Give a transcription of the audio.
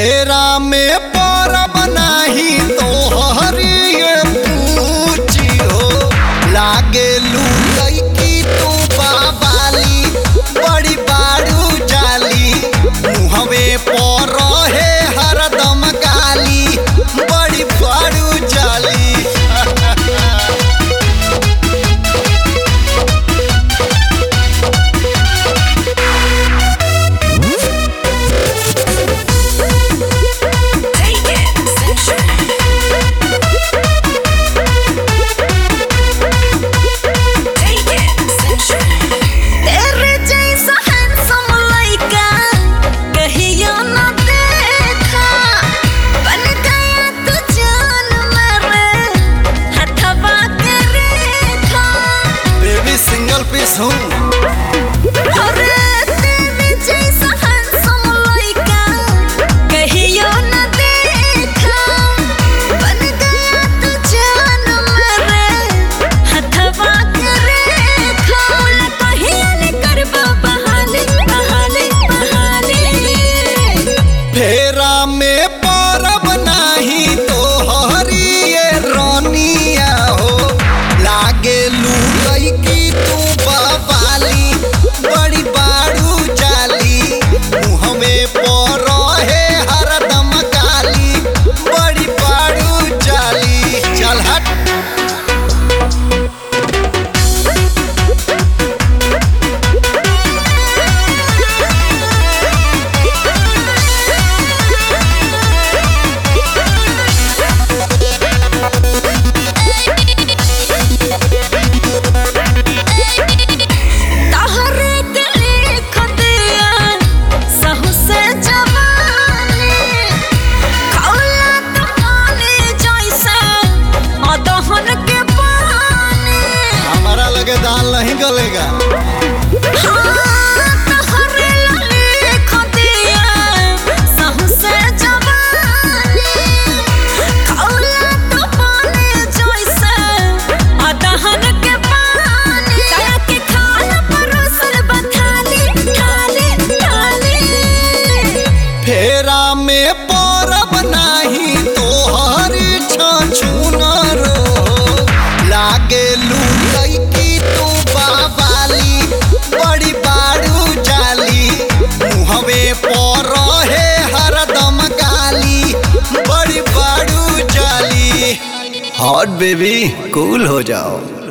फेरा में परब नाही तो हरिये पूछी हो लागे लुकई की तू बाबाली बड़ी बाड़ू जाली मुहवे पर रहे हरदम गाली बड़ी बाड़ू जाली Take it sensual. Take it sensual. तेरे जैसा handsome लड़का कहियो न देखा बन गया तू जान मेरे हथवा के रेखा बेबी सिंगल पीस हूँ अरे तेरे जैसा handsome लड़का कहियो न देखा बन गया तू जान मेरे हथवा के रेखा बोला कहिया ने करबा बहाने बहाने बहाने फेरा में परब नाही तो हरिये रोनिया हो लागे लुकई की तू बवाली बड़ी बाड़ू जाली मुहमे पर रहे हरदम गाली बड़ी बाड़ू जाली चल हट तहरे के लिख दिया सहु से जवानी खौला तो पानी जैसे अदहन के पानी हमारा लगे दाल नहीं गलेगा हाँ, तहरे लिख दिया सहु से जवानी खौला तो पानी जैसे अदहन के पानी ताया के खाना परोसल बथाली ठाली ठाली फेरा में परब नाही तो हरी छछुनर लागे लुकई की तू बाबाली बड़ी बाड़ू जाली मुहवे पर रहे हरदम गाली बड़ी बाड़ू जाली हॉट बेबी कूल हो जाओ